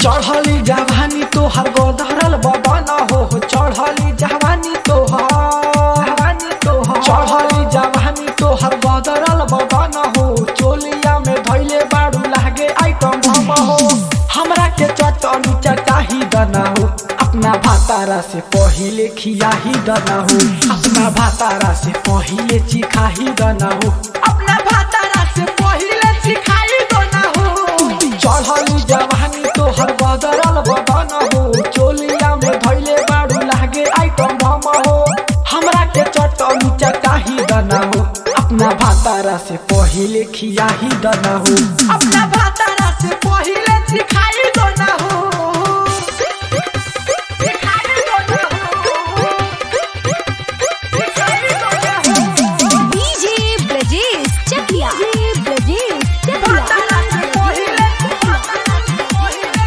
चढ़ली जवानी तोहर गोदरल बबन हो चढ़ली जवानी तोहर चढ़ली जवानी तोहर गोदरल बबन हो चोलिया में धैले बाड़ू लागे आइटम हम हो हमरा के चटनी चटाही दना हो अपना भातारा से पहिले खियाही दना हो अपना भातारा से पहिले चिखाही दना हो अपना भातारा से पहिले चिखाही दना हो चढ़ली जवानी तोहर बदरल बदन हो चोलिया में धैले बाड़ू लागे आइटम बम हो हमरा के चटनी चटाही दना हो अपना भातारा से पहिले खियाही दना हो अपना भातारा से पहिले चिखाई दना हो चिखाई दना हो चिखाई दना हो डीजे ब्रजेश चकिया डीजे ब्रजेश चकिया भातारा से पहिले भातारा से पहिले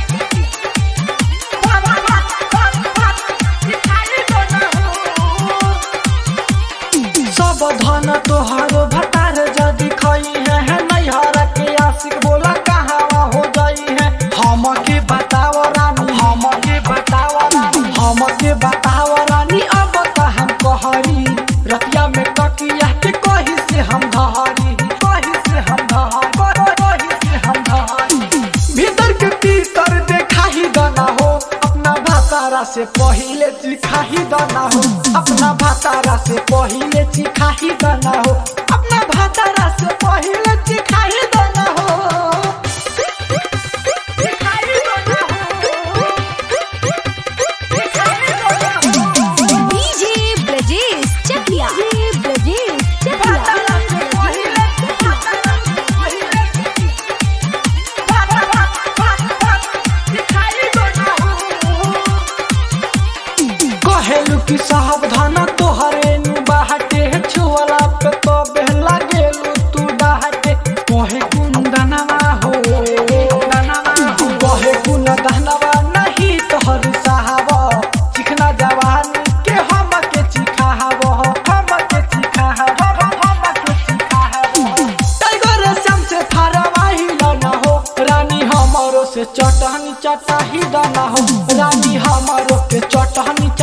चिखाई दना हो सब धन तोहारो भतार जदि खई है, है नैहर के आशिक बोला कहाँ हो जाई है हम के बताव रानी हम के बताव रानी हम के बताव रानी अब त हम कहरी रतिया में ककिया के कही से हम धहरी कही से हम धहरी कही से हम धहरी भीतर के भीतर देखाही दना हो अपना भातारा से पहिले चिखाही दना हो अपना भातारा से पहिले चिखाही दना हो अपना भातारा से पहिले चिखाही दना हो चिखाही दना हो चिखाही दना हो डीजे ब्रजेश चकिया डीजे ब्रजेश चकिया भातारा से पहिले भातारा से पहिले चिखाही दना हो कहेलू कि सावधान तोहरे नु बाहटे छुअला पे तो बेहला गेलू तू डाहटे कहे कुंदनवा हो दनवा हो कहे कुन दनवा नहीं तोहर साहब चिकना जवानी के हम के चिखाहब हम के चिखाहब हम के चिखाहब टाइगर श्याम से फरवाही न हो रानी हमारो से चटनी चटाही दना हो रानी हमारो के चटनी